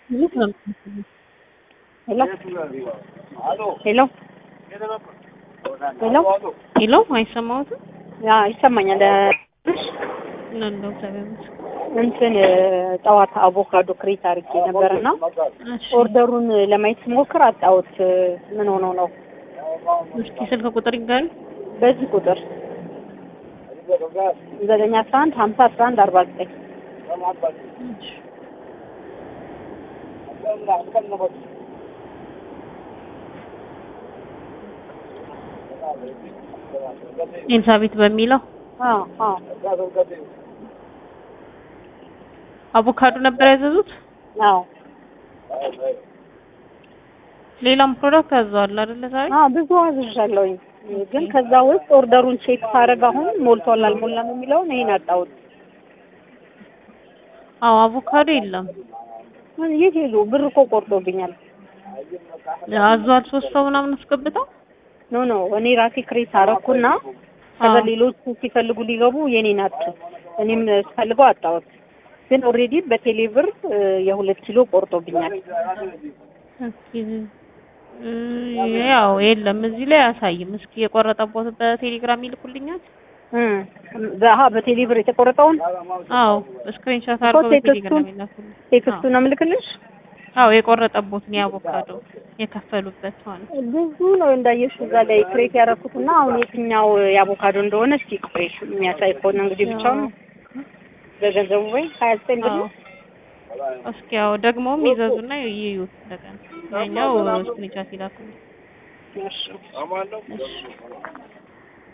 ሄሎ ሄሎ ሄሎ ሄሎ አይሰማዎትም? ያ ይሰማኛል። አለሁ እግዚአብሔር ይመስገን። እንትን ጠዋት አቮካዶ ክሬት አድርጌ ነበርና እሺ ኦርደሩን ለማየት ስሞክር አጣሁት። ምን ሆኖ ነው? እስኪ ስልክ ቁጥር ይንገሪ። በዚህ ቁጥር ዘጠኝ አስራ አንድ ሀምሳ አስራ አንድ አርባ ዘጠኝ እሺ ኤልሳቤት በሚለው አዎ አዎ አቮካዶ ነበር ያዘዙት። አዎ ሌላም ፕሮዳክት አዘዋል አይደለ ዛሬ? አዎ ብዙ አዝዣለሁኝ፣ ግን ከዛ ውስጥ ኦርደሩን ቼክ ሳደርግ አሁን ሞልቷል አልሞላም የሚለውን ይሄን አጣሁት። አዎ አቮካዶ የለም። የት ሄዱ? ብር እኮ ቆርጦብኛል። አዟል ሶስት ሰው ምናምን አስገብተው ኖ ኖ እኔ ራሴ ክሬት አደረኩና ከዛ አዎ። ሌሎቹ ሲፈልጉ ሊገቡ የኔ ናቸው። እኔም ስፈልገው አጣሁት። ግን ኦልሬዲ በቴሌ ብር እ፣ የሁለት ኪሎ ቆርጦብኛል። እስኪ እ፣ ያው የለም እዚህ ላይ አያሳይም። እስኪ የቆረጠቦት በቴሌግራም ይልኩልኛል። እ፣ በሀ በቴሌ ብር የተቆረጠውን አዎ ስክሪንሾት አድርገው ቴክስቱን- በቴሌግራም ይላኩልኝ። ቴክስቱን ነው የምልክልሽ። አዎ የቆረጠቦትን የአቮካዶ የከፈሉበት ማለት ነው። ብዙ ነው እንዳየሽ እዛ ላይ ክሬት ያደረኩትና አሁን የትኛው የአቮካዶ እንደሆነ እስኪ ቆይ የሚያሳይ ከሆነ እንግዲህ ብቻውን በገንዘቡ ወይ ሀያ ዘጠኝ ብር አዎ ነው። እስኪ ያው ደግሞም ይዘዙና ይዩት እንደገና ያኛው ስክሪንሾት ይላኩልኝ። እሺ እሺ